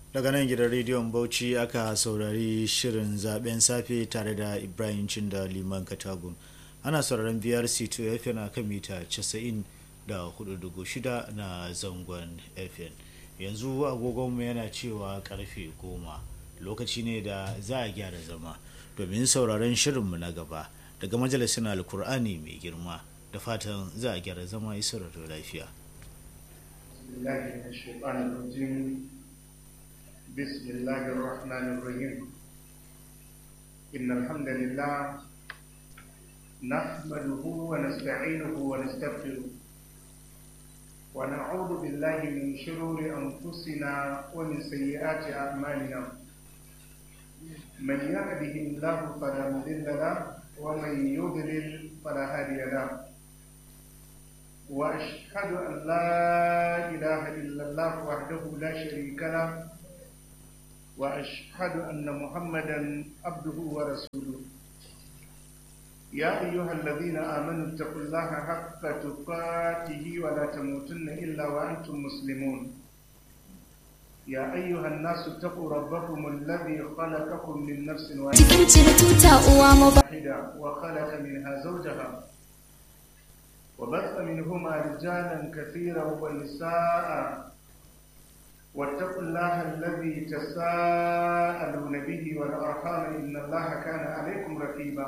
daga nan gidan rediyon bauchi aka saurari shirin zaben safe tare da ibrahim cinda liman katagun ana sauraron brc 2 fm a kan mita 94.6 na zangon fm yanzu agogonmu yana cewa karfe goma lokaci ne da za a gyara zama domin sauraron shirinmu na gaba daga majalisun alkur'ani mai girma da fatan za a gyara zama isar da lafiya بسم الله الرحمن الرحيم إن الحمد لله نحمده ونستعينه ونستغفره ونعوذ بالله من شرور أنفسنا ومن سيئات أعمالنا من يهده الله فلا مضل له ومن يضلل فلا هادي له وأشهد أن لا إله إلا الله وحده لا شريك له واشهد ان محمدا عبده ورسوله يا ايها الذين امنوا اتقوا الله حق تقاته ولا تموتن الا وانتم مسلمون يا ايها الناس اتقوا ربكم الذي خلقكم من نفس واحده وخلق منها زوجها وبث منهما رجالا كثيرا ونساء واتقوا الله الذي تساءلون به والارحام ان الله كان عليكم رقيبا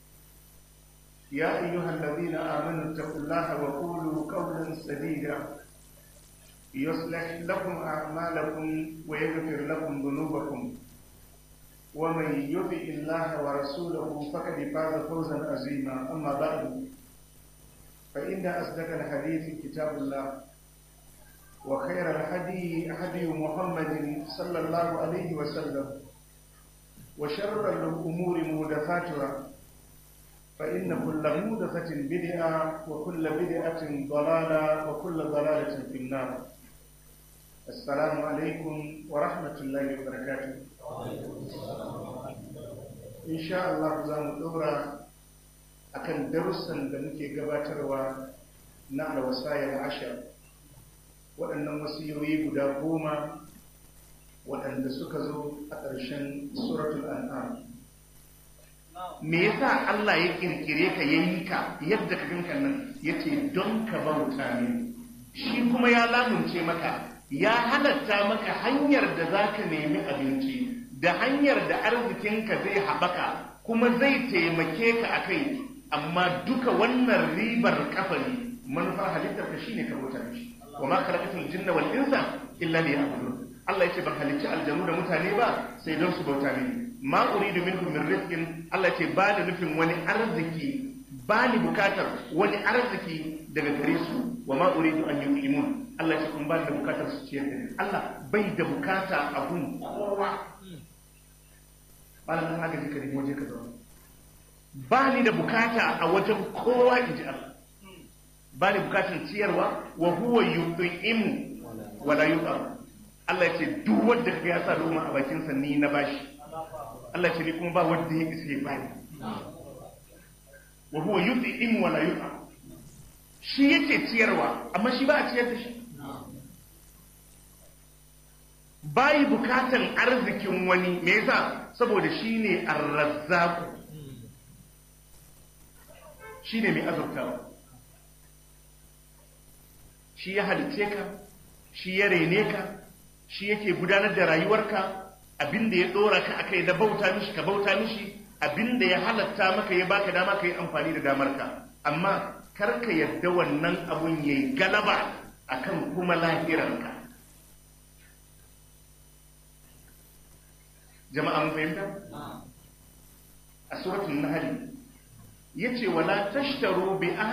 يا ايها الذين امنوا اتقوا الله وقولوا قولا سديدا يصلح لكم اعمالكم ويغفر لكم ذنوبكم ومن يطع الله ورسوله فقد فاز فوزا عظيما اما بعد فان اصدق الحديث كتاب الله وخير الهدي هدي محمد صلى الله عليه وسلم وشر الأمور محدثاتها فإن كل محدثة بدعة وكل بدعة ضلالة وكل ضلالة في النار السلام عليكم ورحمة الله وبركاته إن شاء الله زام الدورة akan darussan da muke gabatarwa na alwasayar ashar waɗannan wasiyoyi guda goma waɗanda suka zo a ƙarshen suratul an'am me yasa Allah ya kirkire ka yayi ka yadda ka ganka nan yace don ka bauta ne shi kuma ya lamunce maka ya halatta maka hanyar da zaka nemi abinci da hanyar da arzikinka zai haɓaka kuma zai taimake ka akai amma duka wannan ribar kafa ne manufar halittar ka shine ka bauta mishi wa ma khalaqatul jinna wal insa illa liya'budun Allah yace ban halicci aljanu da mutane ba sai don su bauta mini ma uridu minhum min rizqin Allah yace ba da nufin wani arziki ba ni bukatar wani arziki daga gare su wa ma uridu an yuqimun Allah yace kun ba da bukatar su ciyar da ni Allah bai da bukata a gun kowa ba nan haka jika ne waje ka zauna ba ni da bukata a wajen kowa in ji Allah ba ni bukatar ciyarwa wa huwa yut'imu wala yut'am Allah ya ce duk wanda kaga ya sa loma a bakin sa ni na bashi Allah ya ce ni kuma ba wanda ya isa ya bani wa huwa yut'imu wala yut'am shi yake ciyarwa amma shi ba a ciyar da shi bayi bukatan arzikin wani me yasa saboda shine ar-razzaq shine mai azurtawa shi ya halice ka shi ya rene ka shi yake gudanar da rayuwarka abinda ya dora ka akai na bauta mishi ka bauta mishi abinda ya halatta maka ya baka dama ka yi amfani da damarka amma kar ka yadda wannan abun yayi galaba akan kuma lahiranka jama'a mun fahimta a suratul nahl yace wala tashtaru bi